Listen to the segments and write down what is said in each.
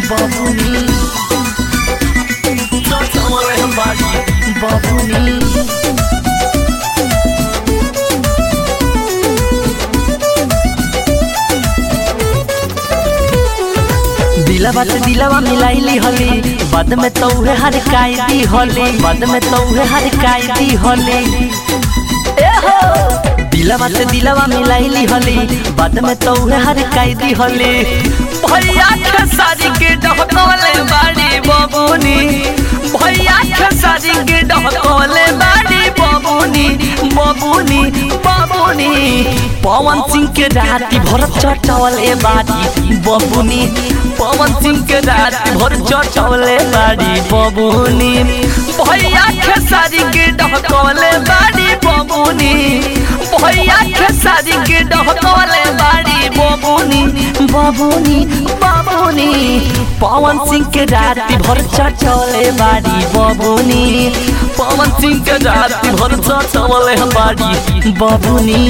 बबुनी चटवले बाड़ी बबुनी दिलवा से दिलवा मिलाइली हली बाद में तो उहे हर कायदी हली बाद में तो उहे हर कायदी हली ए हो दिलवा से दिलवा मिलाइली हली बाद में तो उहे हर कायदी हली भैया के सारी के डहकवले बाड़ी बबुनी भैया के सारी के डहकवले बाड़ी बबुनी बबुनी बबुनी पवन सिंह के राती भर चटवले बाड़ी बबुनी पवन सिंह के राती भर चटवले बाड़ी बबुनी भैया के सारी के डहकवले बाड़ी बबुनी भैया के सारी के डहकवले बाड़ी बबुनी बबुनी बबुनी पवन सिंह के राती भर चटवले बाड़ी बबुनी पवन सिंह के राती भर चटवले बाड़ी बबुनी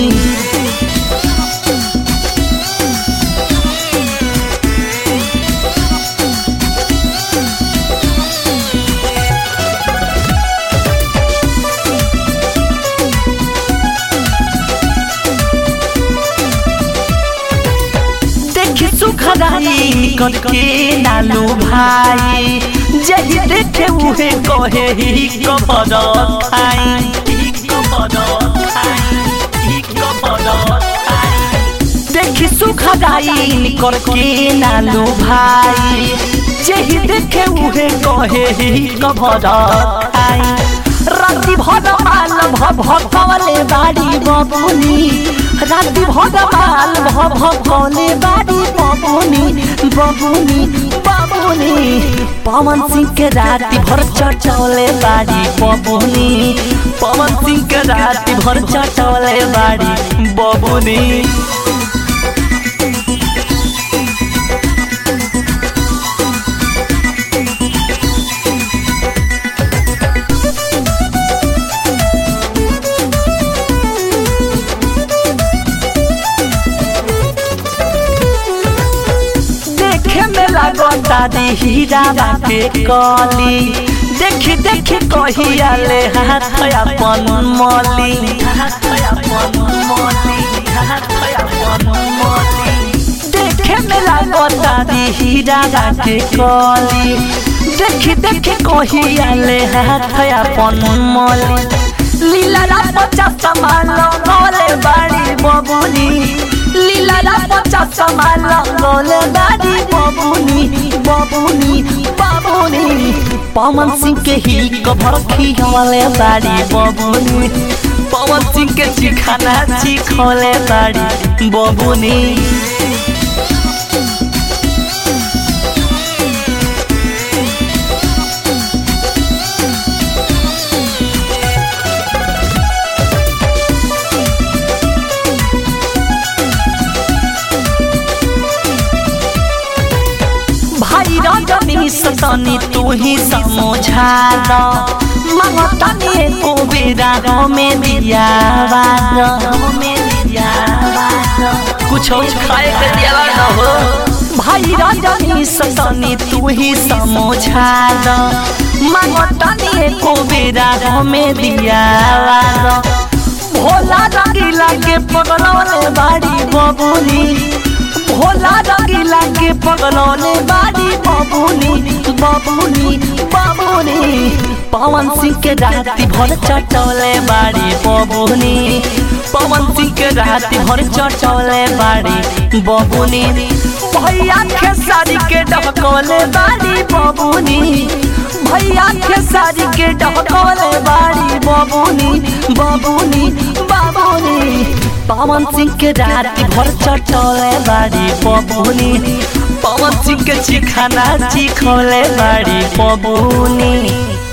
देखी सुखदाई करके नालू भाई जही देखे उहे कहे ही कबर खाई ही कबर खाई ही कबर खाई देखी सुखदाई करके नालू भाई जही देखे उहे कहे ही कबर खाई राति भर माल भ भगवले बाड़ी बबुनी राति भर माल भ भगवले बाड़ी बबुनी बबुनी बबुनी पवन सिंह के राति भर चटौले बाड़ी बबुनी पवन सिंह के राति भर चटौले बाड़ी बबुनी देखे में लगता दी हीरा के कली देखी देखी कहिया ले हाथ अपन मली हाथ अपन मली हाथ अपन मली देखे में लगता दी हीरा के कली देखी देखी कहिया ले हाथ अपन मली लीला रा पचास सामान लगले बाड़ी बबुनी लीला रा पचास सामान लगले बाड़ी बबुनी बबुनी बबुनी पवन सिंह के ही कभर खियावले बाड़ी बबुनी पवन सिंह के चिखाना चिखले बाड़ी बबुनी भाई रजनी सतनी तू ही समझा दो मंगतनी को बेरा में दिया में दिया कुछ और खाए के दिया न हो भाई रजनी सतनी तू ही समझा दो मंगतनी को बेरा में दिया भोला रंगीला के पगलौले बाड़ी बबुनी भोला रंगीला के पगलौले बाड़ी बबुनी बबुनी बबुनी पवन सिंह के राती भर चटौले बाड़ी बबुनी पवन सिंह के राती भर चटौले बाड़ी बबुनी भैया के साड़ी के डहकौले बाड़ी बबुनी भैया के साड़ी के डहकौले बाड़ी बबुनी बबुनी बबुनी पवन सिंह के राती भर चटौले बाड़ी बबुनी पवन सिंह के चिखाना चिखौले बाड़ी बबुनी